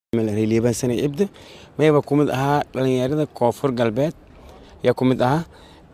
liibaan sane cibda mayba ku mid ahaa dhalinyarada koonfur galbeed yaa ku mid ahaa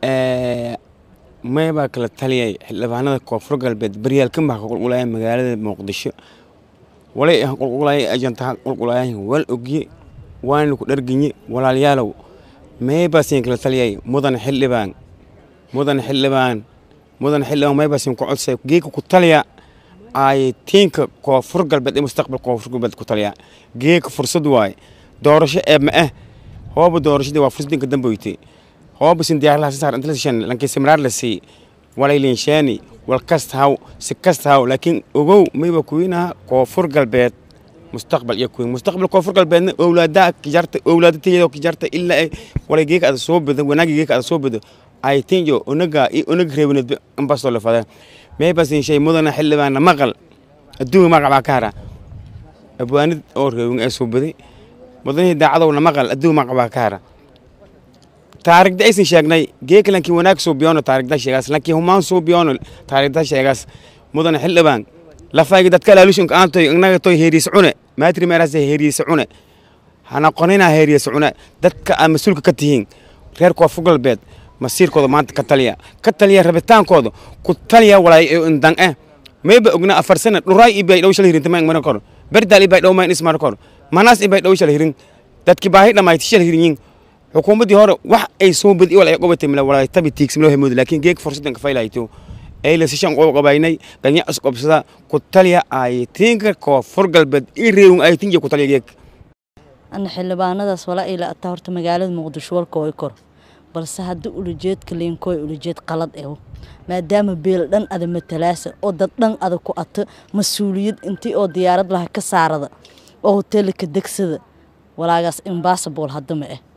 maybaa kala taliyay xildhibaanada koonfur galbeed baryaalkan baa ka qulqulaya magaalada muqdisho walay ah qulqulaya ajantaha qulqulaya wal ogye waana ku dharginye walaalyaalow maybaasin kala taliyay mudan xildhibaan mudan xildhibaan mudan xildhibaan maybaasin ku codsay geeka ku taliya ay tiinka koonfur galbeed ee mustaqbal koonfur galbeed ku taliya geeka fursad waaye doorasho ee ma ah hooba doorashadii waa fursadinka damboyte hooba sin diyaarlaha si saar inta la shan lankii simraar la sii walay linshaani wal kasta haw si kasta haw laakiin ogow mayba kuwinaha koonfur galbeed mustaqbal iyo kuwin mustaqbal koonfur galbeedna owlaadaa kijarta owlaadateeda kijarta ilaa ay walay geeka ada soo bedo wanaagi geeka ada soo bedo ay tinjo onaga iyo onaga reebaneed ambasoo la fada maybasin shay mudana xildhibaana maqal adduunka magac baa ka hara abwaanid oo reewin ee soo baday mudanihii daacadowna maqal adduunka magac baa ka hara taarigda aysan sheegnay geeka lankii wanaag soo biyoono taarigda sheegaas lankii humaan soo biyoono taarigda sheegaas mudana xildhibaan lafaygi dadka laalushinka aantoy inaga toy heeriis cune maatri meeraas heeriis cune hana qonina heeriis cune dadka aad mas-uulka ka tihiin reer koonfur galbeed masiirkooda maanta ka taliya ka taliya rabitaankooda ku taliya walaay indan eh mayba ogna afar sana dhuray ibay dhow shal hirinta mayn maran kor berdaal ibay dhow mayn ismar kor manaas ibay dhow shal hirin dadki baahi dhamayti shal hirinyin xukuumaddii hore wax ay soo badi wal ay qobatay mila walaay tabi tiigsimloo hemood laakiin geeg fursadan ka faylayto ay la sishan qob qabaynay ganya isqobsada ku taliya ay tiinka koonfur galbeed i reewin ay tinja ku taliya geeg ana xildhibaanadaas walaa ila ataa horta magaalada muqdisho walka way kor balse haddii ulujeedka liinkooy ulujeed qalad eho maadaama beel dhan ada matalaasa oo dad dhan ada ku ato mas-uuliyad intii oo diyaarad laha ka saarada oo hoteelka degsada walaagaas imbasabol haddama ah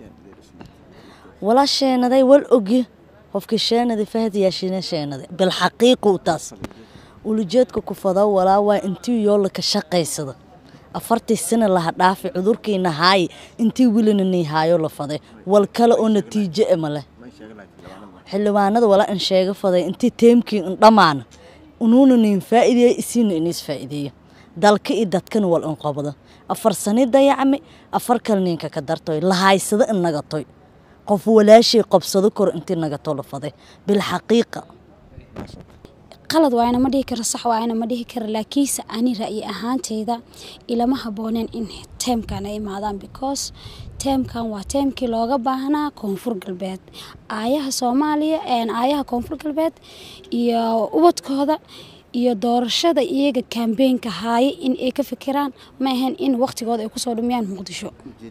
walaa sheenaday wal ogye qofkii sheenaday fahad yaashina sheenaday bilxaqiiqu taas ulujeedka ku fada walaa waa intii yoola ka shaqaysada afartii sana laha dhaafi cudurkiina haaye intii welina nii haayo la faday wal kale oo natiijo e maleh xildhibaanada walaa in sheega faday intii teemkii in dhammaana unuuna niin faa'iideeya isiina iniis faa'iideeya dalka iyo dadkana wal in qabada afar sani dayacmi afar kale ninka ka dartoy lahaysada in nagatoy qof walaashay qabsado kor intii nagato la faday bilxaqiiqa qalad waayna ma dhihi karo sax waayna ma dhihi karo laakiinse ani ra'yi ahaanteyda ilama habooneen in teemkan ay imaadaan because teemkan waa teemkii looga baahnaa koonfur galbeed aayaha soomaaliya aayaha koonfur galbeed iyo ubadkooda iyo doorashada iyaga kambeynka haaya in ay ka fikiraan ma ahayn in waqtigooda ay kusoo dhumiyaan muqdisho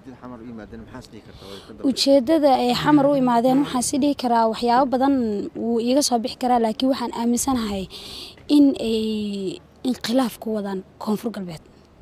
ujeedada ay xamar u imaadeen waxaan si dhihi karaa waxyaabo badan wuu iiga soo bixi karaa laakiin waxaan aaminsanahay in ay inqilaaf ku wadaan koonfur galbeed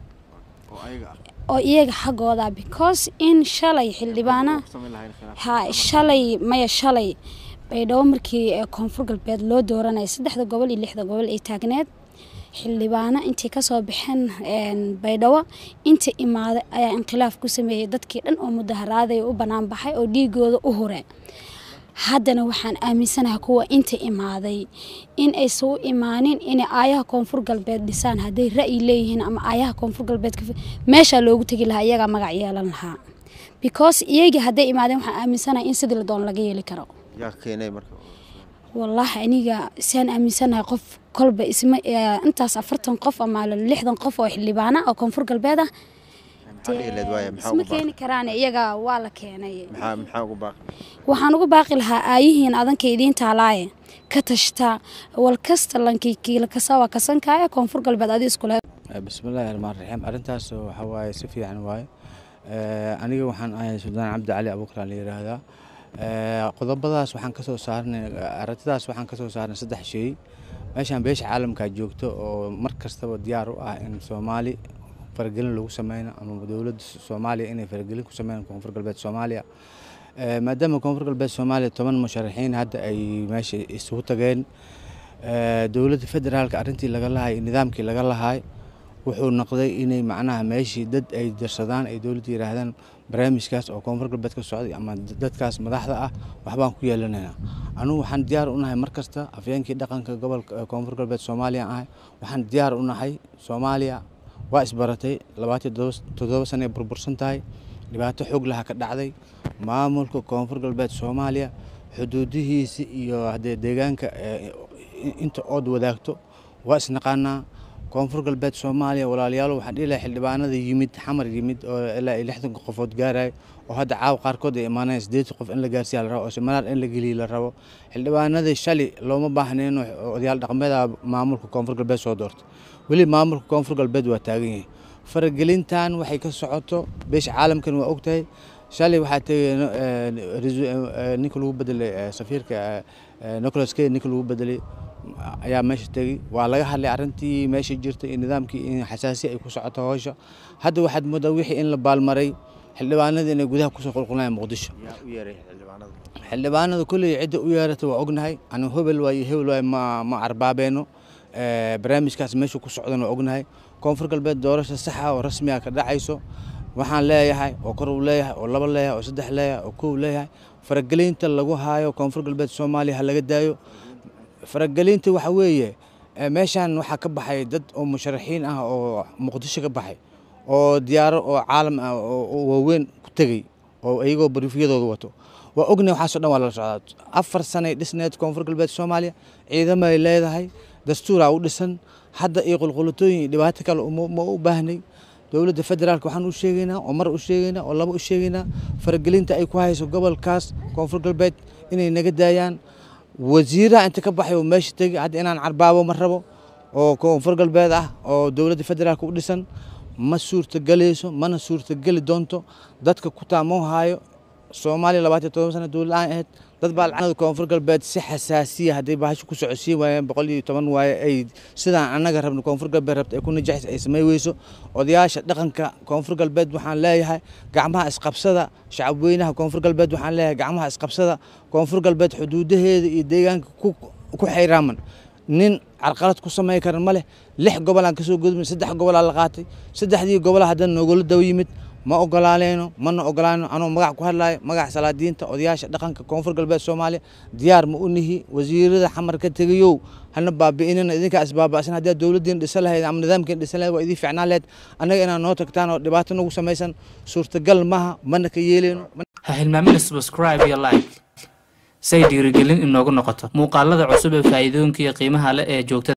oo iyaga xaggooda because in shalay xildhibaana ha shalay maya shalay baydhabo markii koonfur galbeed loo dooranaya saddexda gobol iyo lixda gobol ay taagneed xildhibaano intay kasoo baxeen baydhabo inta imaaday ayaa inqilaaf ku sameeyey dadkii dhan oo mudaharaaday u bannaan baxay oo dhiigooda u hure haddana waxaan aaminsanahay kuwa inta imaaday in aysan u imaanin inay aayaha koonfur galbeed dhisaan hadday ra'yi leeyihiin ama aayaha koonfur galbeed meeshaa loogu tegi lahaa iyagaa magac yeelan lahaa because iyagii hadday imaadeen waxaan aaminsanahay in sidii la doon laga yeeli karo wallaahi aniga siaan aaminsanahay qof kolba isma intaas afartan qof ama lixdan qof oo xildhibaana oo koonfur galbeed ah isma keeni karaan iyaga waa la keenay waxaan ugu baaqi lahaa aayihiin adanka idiin taalaaye ka tashtaa wal kasta lankii kiila kasa waa kasankaaye koonfur galbeed adi iskule bismillahi raxmaan raxiim arrintaas waxa waaye si fiican waaye aniga waxaan ahay suldaan cabdi cali abuukar la yiraahdaa qodobadaas waxaan kasoo saarnay aragtidaas waxaan kasoo saarnay saddex shay meeshaan beesha caalamkaa joogto oo mar kastaba diyaar u ah in soomaali faragelin lagu sameyno ama dowladda soomaaliya inay faragelin ku sameeyaan koonfur galbeed soomaaliya maadaama koonfur galbeed soomaaliya toban musharaxiin hadda ay meesha isugu tageen dowladda federaalka arrintii laga lahay nidaamkii laga lahay wuxuu noqday inay macnaha meeshii dad ay dirsadaan ay dowladda yidhaahdaan barnaamijkaas oo koonfur galbeed ka socday ama dadkaas madaxda ah waxbaan ku yeelanaynaa anugu waxaan diyaar u nahay mar kasta afyeenkii dhaqanka gobolka koonfur galbeed soomaaliya ahay waxaan diyaar u nahay soomaaliya waa isbaratay labaatan toddoba sana ay burbursan tahay dhibaato xoog laha ka dhacday maamulka koonfur galbeed soomaaliya xuduudihiisa iyo haddee deegaanka inta ood wadaagto waa isnaqaanaa koonfur galbeed soomaaliya walaalayaal waxaan dhihi lahay xildhibaanada yimid xamar yimid oo ilaa iyo lixdan qofood gaaraya oo hadda caawa qaarkood ay imaanayaan siddeetan qof in la gaarsiiya la rabo oo semanaar in la geliya la rabo xildhibaanadii shalay looma baahnayn odayaal dhaqameeda maamulka koonfur galbeed soo doortay weli maamulka koonfur galbeed waa taagan yahay faragelintan waxay ka socoto beesha caalamkan waa ogtahay shalay waxaa tegay ninka lagu bedelay safiirka nicolas key ninka lagu bedelay ayaa meesha tegey waa laga hadlay arrintii meesha jirtay iyo nidaamkii in xasaasi ay ku socoto howsha hadda waxaad moodaa wixii in la baalmaray xildhibaanadii inay gudaha kusoo qulqulayaan muqdisho xildhibaanada kolley cidda u yeerata waa ognahay anu hebel waayo hebel waayo ma ma arbaabeeno barnaamijkaas meesha ku socdan waa ognahay koonfur galbeed doorasha saxa oo rasmiga ka dhacayso waxaan leeyahay oo kor uu leeyahay oo laba leeyahay oo saddex leeyahay oo kow leeyahay faragelinta lagu haayo koonfur galbeed soomaaliya ha laga daayo faragelinta waxa weeye meeshan waxaa ka baxay dad oo musharaxiin ah oo muqdisho ka baxay oo diyaaro oo caalam ah oo waaweyn ku tegey oo iyagoo bariifyadooda wato waa ognahay waxaasoo dhan waa lala socdaa afar sanay dhisneed koonfur galbeed soomaaliya ciidamay leedahay dastuuraa u dhisan hadda iyo qulqulatooyin iyo dhibaato kale ma u baahnay dowladda federaalk waxaan u sheegaynaa oo mar u sheegaynaa oo laba u sheegaynaa faragelinta ay ku hayso gobolkaas koonfur galbeed inay naga daayaan wasiiraha inta ka baxay oo meesha tegay hadda inaan carbaabo ma rabo oo koonfur galbeed ah oo dowladda federaalk u dhisan ma suurtagelayso mana suurtageli doonto dadka ku taamoo haayo soomaaliya labaatan todoba sana dowlad aan ahayd dad baa lacanada koonfur galbeed si xasaasiya hadday bahasho ku socodsiin waayeen boqol iyo toban waaye ay sidaan annaga rabno koonfur galbeed rabta ay ku najaxis ay samay weyso odayaasha dhaqanka koonfur galbeed waxaan leeyahay gacmaha isqabsada shacabweynaha koonfur galbeed waxaan leeyahay gacmaha isqabsada koonfur galbeed xuduudaheeda iyo deegaanka ku xayraaman nin carqalad ku samey karan ma leh lix gobolaan kasoo gudbin saddex gobolaa la qaatay saddexdii gobola haddana noogula daw yimid ma ogolaaleyno mana ogolaano anuu magac ku hadlayo magac salaadiinta odayaasha dhaqanka koonfur galbeed soomaaliya diyaar ma u nihi wasiirada xamar ka tegayow hana baabi'inina idinkaa isbaaba'san haddii dowladdiin dhisan lahayd ama nidaamkiin dhisan lahayd waa idin ficnaan lahayd annaga inaad noo tagtaan oo dhibaato nagu samaysan suurtagal maha mana ka yeeleyno ha hilmaamina subscribe iyo like say dhiirigelin inoogu noqoto muuqaalada cusub ee faa'iidooyinka iyo qiimaha leh ee joogtada